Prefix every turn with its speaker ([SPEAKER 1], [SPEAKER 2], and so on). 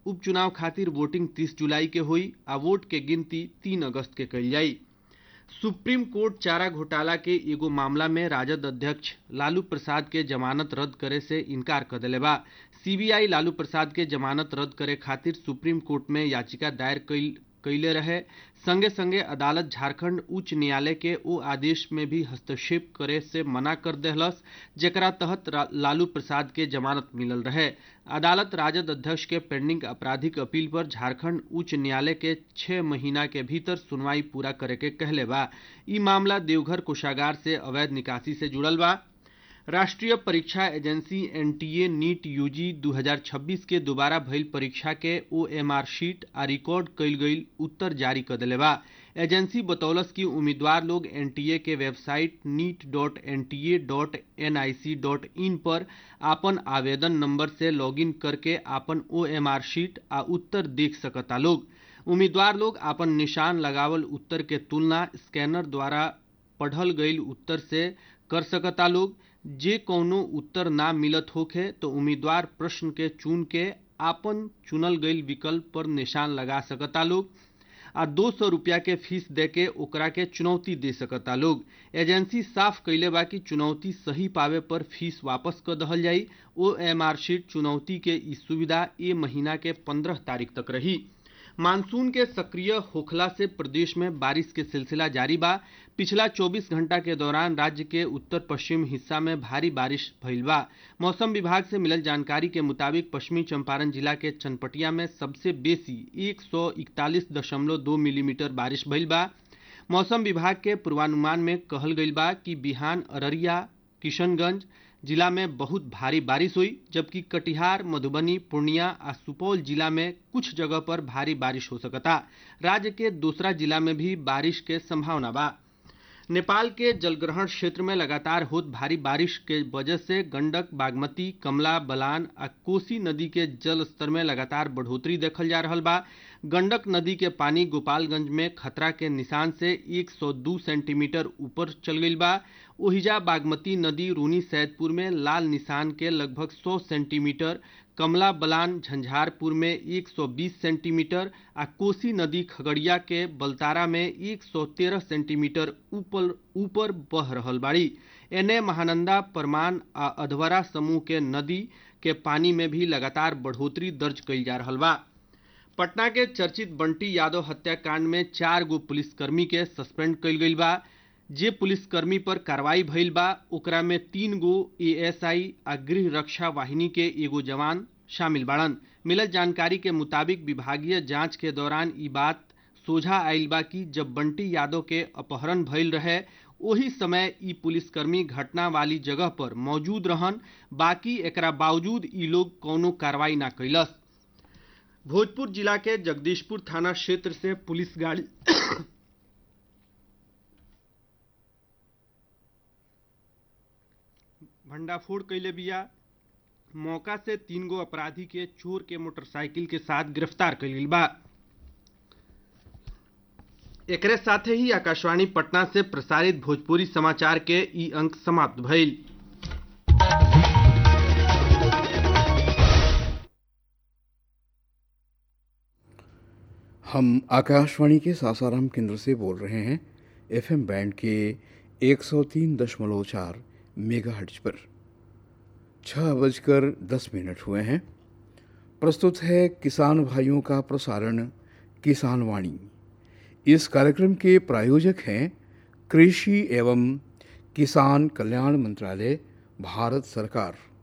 [SPEAKER 1] उपचुनाव खातिर वोटिंग 30 जुलाई के हुई आ वोट के गिनती 3 अगस्त के कइल जाई सुप्रीम कोर्ट चारा घोटाला के एगो मामला में राजद अध्यक्ष लालू प्रसाद के जमानत रद्द करे से इनकार कर दिले बा सीबीआई लालू प्रसाद के जमानत रद्द करे खातिर सुप्रीम कोर्ट में याचिका दायर कैले रहे संगे संगे अदालत झारखंड उच्च न्यायालय के ओ आदेश में भी हस्तक्षेप करे से मना कर देहलस जेकरा तहत लालू प्रसाद के जमानत मिलल रहे अदालत राजद अध्यक्ष के पेंडिंग आपराधिक अपील पर झारखंड उच्च न्यायालय के छह महीना के भीतर सुनवाई पूरा करे के कहले बा ई मामला देवघर कोषागार से अवैध निकासी से जुड़ल बा राष्ट्रीय परीक्षा एजेंसी एनटीए नीट यूजी 2026 के दोबारा भइल परीक्षा के ओएमआर शीट आ रिकॉर्ड कइल गईल उत्तर जारी कर दिले बा एजेंसी बतौलस कि उम्मीदवार लोग एनटीए के website NEET dot N T A dot N I C dot in पर आपन आवेदन नंबर से लॉगिन करके आपन ओएमआर शीट आ उत्तर देख सकता लोग उम्मीदवार लोग आपन निशान लगावल उत्तर के तुलना स्कैनर द्वारा पढ़ल गईल उत्तर से कर सकता लोग जे कौनो उत्तर ना मिलत होखे तो उम्मीदवार प्रश्न के चुन के आपन चुनल गईल विकल्प पर निशान लगा सकता लोग आ दो सौ रुपया के फीस दे के ओकरा के चुनौती दे सकता लोग एजेंसी साफ कैले बा कि चुनौती सही पावे पर फीस वापस कर दहल जाई ओ एम आर शीट चुनौती के ई सुविधा ए महीना के पंद्रह तारीख तक रही मानसून के सक्रिय होखला से प्रदेश में बारिश के सिलसिला जारी बा पिछला 24 घंटा के दौरान राज्य के उत्तर पश्चिम हिस्सा में भारी बारिश भइल बा मौसम विभाग से मिलल जानकारी के मुताबिक पश्चिमी चंपारण जिला के चनपटिया में सबसे बेसी 141.2 मिलीमीटर बारिश भइल बा मौसम विभाग के पूर्वानुमान में कहल गईल बा कि बिहान अररिया किशनगंज जिला में बहुत भारी बारिश हुई जबकि कटिहार मधुबनी पूर्णिया आ सुपौल जिला में कुछ जगह पर भारी बारिश हो सकता राज्य के दूसरा जिला में भी बारिश के संभावना बा नेपाल के जलग्रहण क्षेत्र में लगातार होत भारी बारिश के वजह से गंडक बागमती कमला बलान आ कोसी नदी के जल स्तर में लगातार बढ़ोतरी देखल जा रहा बा गंडक नदी के पानी गोपालगंज में खतरा के निशान से 102 सेंटीमीटर ऊपर चल गई बा ओहिजा बागमती नदी रूनी सैदपुर में लाल निशान के लगभग 100 सेंटीमीटर कमला बलान झंझारपुर में 120 सेंटीमीटर आ कोसी नदी खगड़िया के बलतारा में 113 सेंटीमीटर ऊपर ऊपर बह रहल बाड़ी एने महानंदा परमान आ अधवरा समूह के नदी के पानी में भी लगातार बढ़ोतरी दर्ज कइल जा रहा बा पटना के चर्चित बंटी यादव हत्याकांड में चार गो पुलिसकर्मी के सस्पेंड कइल गइल बा जे पुलिसकर्मी पर कार्रवाई भइल बा ओकरा में तीन गो एएसआई आ गृह रक्षा वाहिनी के एगो जवान शामिल बाड़न मिलल जानकारी के मुताबिक विभागीय जांच के दौरान ई बात सोझा आयल बा कि जब बंटी यादव के अपहरण भइल रहे ओही समय ई पुलिसकर्मी घटना वाली जगह पर मौजूद रहन बाकी एकरा बावजूद ई लोग कौनो कार्रवाई ना कैलस भोजपुर जिला के जगदीशपुर थाना क्षेत्र से पुलिस गाड़ी भंडाफोड़ कैले बिया मौका से तीन गो अपराधी के चोर के मोटरसाइकिल के साथ गिरफ्तार कैल बा एकरे साथे ही आकाशवाणी पटना से प्रसारित भोजपुरी समाचार के ई अंक समाप्त भइल
[SPEAKER 2] हम आकाशवाणी के सासाराम केंद्र से बोल रहे हैं एफएम बैंड के 103.4 मेगाहर्ट्ज पर छः बजकर दस मिनट हुए हैं प्रस्तुत है किसान भाइयों का प्रसारण किसान वाणी इस कार्यक्रम के प्रायोजक हैं कृषि एवं किसान कल्याण मंत्रालय भारत सरकार